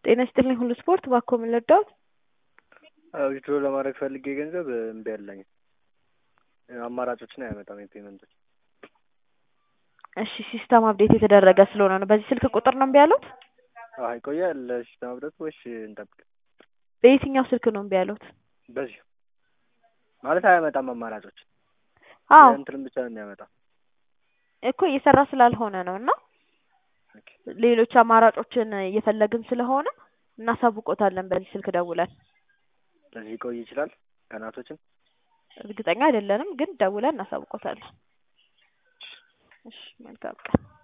ጤና ይስጥልኝ ሁሉ ስፖርት እባክዎ ምን ልርዳዎት? ዊዝድሮ ለማድረግ ፈልጌ ገንዘብ እምቢ አለኝ። አማራጮችን አያመጣም የፔመንቶች እሺ ሲስተም አፕዴት የተደረገ ስለሆነ ነው። በዚህ ስልክ ቁጥር ነው እምቢ ያሉት? አይ ይቆያል ሲስተም አፕዴት ወይስ እንጠብቅ? በየትኛው ስልክ ነው እምቢ ያሉት? በዚሁ ማለት አያመጣም አማራጮች አዎ እንትንም ብቻ ነው የሚያመጣው። እኮ እየሰራ ስላልሆነ ነው እና ሌሎች አማራጮችን እየፈለግን ስለሆነ እናሳውቆታለን በዚህ ስልክ ደውለን። ለዚህ ሊቆይ ይችላል ቀናቶችን እርግጠኛ አይደለንም ግን ደውለን እናሳውቆታለን። እሺ መልካም ቀን